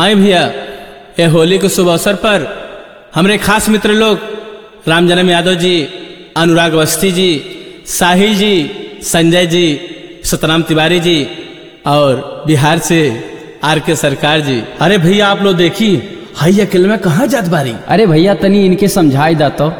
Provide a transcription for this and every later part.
आए भैया ये होली के शुभ अवसर पर हमारे खास मित्र लोग राम जन्म यादव जी अनुराग अवस्थी जी साहिल जी संजय जी सतराम तिवारी जी और बिहार से आर के सरकार जी अरे भैया आप लोग देखी हाई अकेले में कहाँ जात बारी अरे भैया तनी इनके समझाई दा तो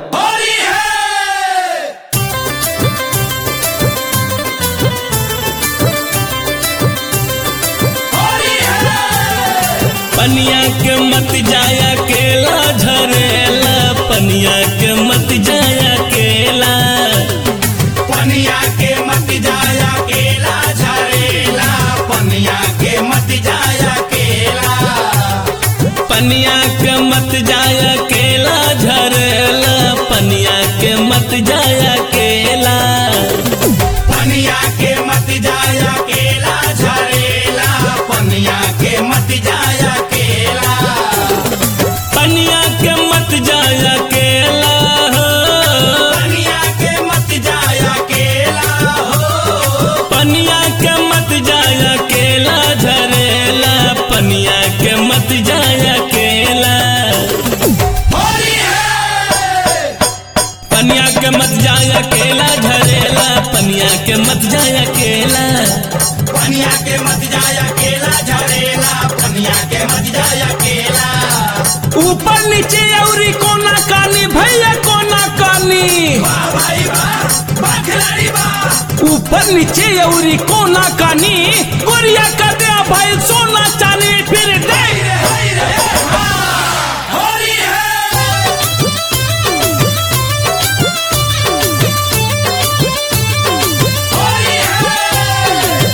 पनिया के मत जाया केला झरेला पनिया के मत जाया केला पनिया के मत जाया केला झरेला पनिया के मत जाया केला पनिया के मत जाया केला झरेला पनिया के मत जाया केला पनिया के मत जाया केला झरेला पनिया के मत जाया केला पनिया के मत जाया केला पनिया के मत जाया केला हो पनिया के मत जाया केला झरेला पनिया के मत जाया केला होली है पनिया के मत जाया केला झरेला पनिया के मत जाया केला पनिया के मत जाया केला झरेला पनिया के मत जाया केला ऊपर नीचे औरी कोना कानी भैया कोना कानी वाह भाई वाह वाह खिलाड़ी वाह ऊपर नीचे औरी कोना कानी गोरिया कर दे भाई सोना चांदी फिर दे हाय रे हाय रे हाँ, होली है होली है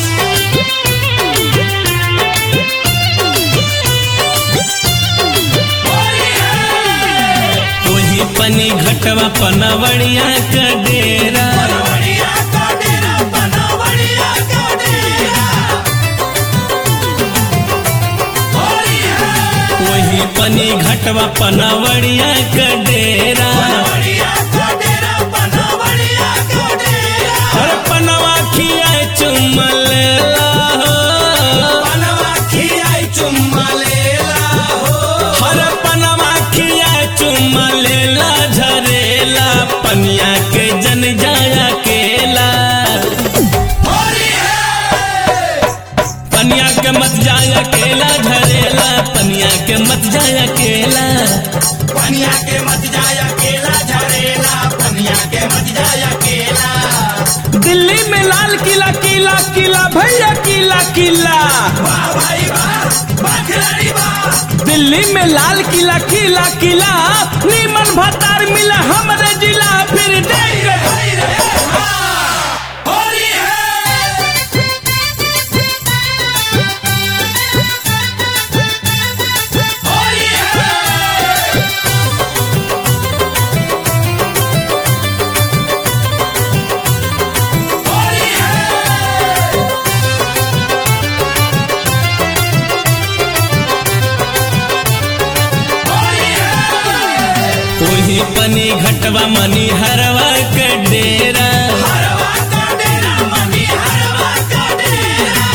होली है वही पनी घटवा पनवड़िया का डेरा बनवड़िया का डेरा बनवड़िया का डेरा होली है वही पनी घटवा पनवड़िया का डेरा बनवड़िया का डेरा बनवड़िया का डेरा हर पनवा खिया चुमल बनवा खियाई चुम्मा लेला हो हर पनवा खिया चुमल झरेला पनिया के जन जाया केला होली है पनिया के मत जाया केला झरेला पनिया के मत जाया केला पनिया के मत जाया केला झरेला पनिया के मत जाया केला दिल्ली में लाल किला किला किला भैया किला किला वाह भाई वाह वाह खिलाड़ी वाह दिल्ली में लाल किला किला किला नीमन भतार मिला हमरे जिला फिर देख हाय रे हाँ, होली है होली है होली है होली है वही पनी घटवा मनी हरवा के डेरा हरवा का डेरा मनी हरवा का डेरा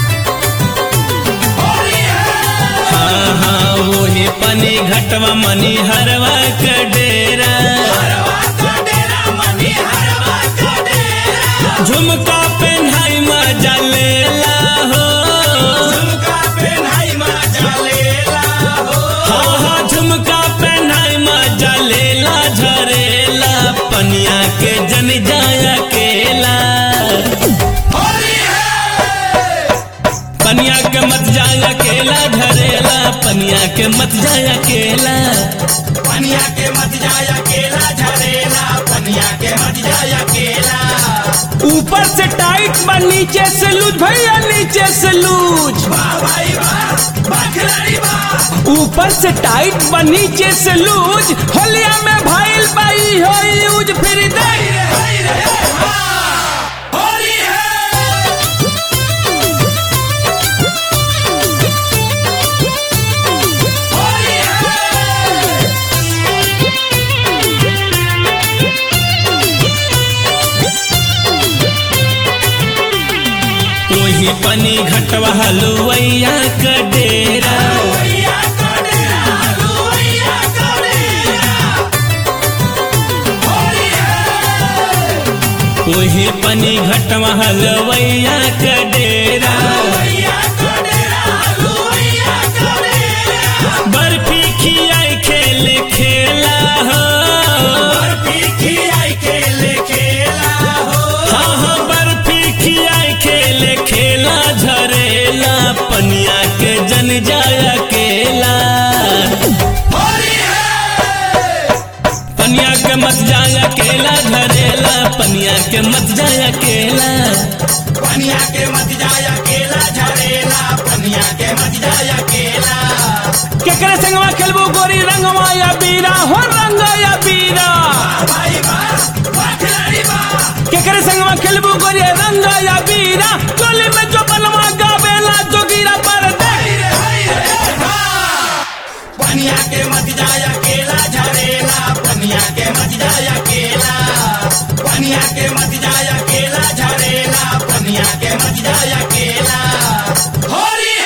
होली है हाँ हाँ वही पनी घटवा मनी हरवा के डेरा हरवा का डेरा मनी हरवा का डेरा झुमका पेन्हाई मजा लेला हो झुमका पेन्हाई मजा लेला हो हाँ हाँ झुमका पेन्हाई मजा लेला झरेला पनिया के जन जाया केला होली है पनिया के मत जाया केला झरेला पनिया के मत जाया केला पनिया के मत जाया केला झरेला पनिया के मत जाया केला ऊपर से टाइट बा नीचे से लूज भैया नीचे से लूज वाह भाई वाह वाह खिलाड़ी वाह ऊपर से टाइट बा नीचे से लूज होलिया में भाईल बाई हो यूज फिर दे हाय रे हाय रे हाँ, होली है होली है वही पनी घटवा हलुवैया का डेरा घटवा हलवैया के डेरा भैया का डेरा भैया का डेरा बर्फी खियाई खेल खेला हो बर्फी खियाई खेले खेला हो हाँ हाँ बर्फी खियाई खेल खेला झरेला पनिया के जन जाया केला होली है पनिया के मत जाया केला झरेला पनिया के मत जाया केला पनिया के मत जाया केला झरेला पनिया के मत जाया केला केकरे संगवा खेलबू गोरी रंगवा या बीरा हो रंग या बीरा भाई बा वाह खिलाड़ी बा केकरे संगवा खेलबू गोरी रंग या बीरा टोली में जो बनवा गावेला जोगीरा पर दे हरी रे हरी रे हा पनिया के मत जाया केला झरेला पनिया के मत जाया केला पनिया के मत जाया केला झरेला पनिया के मत जाया केला होली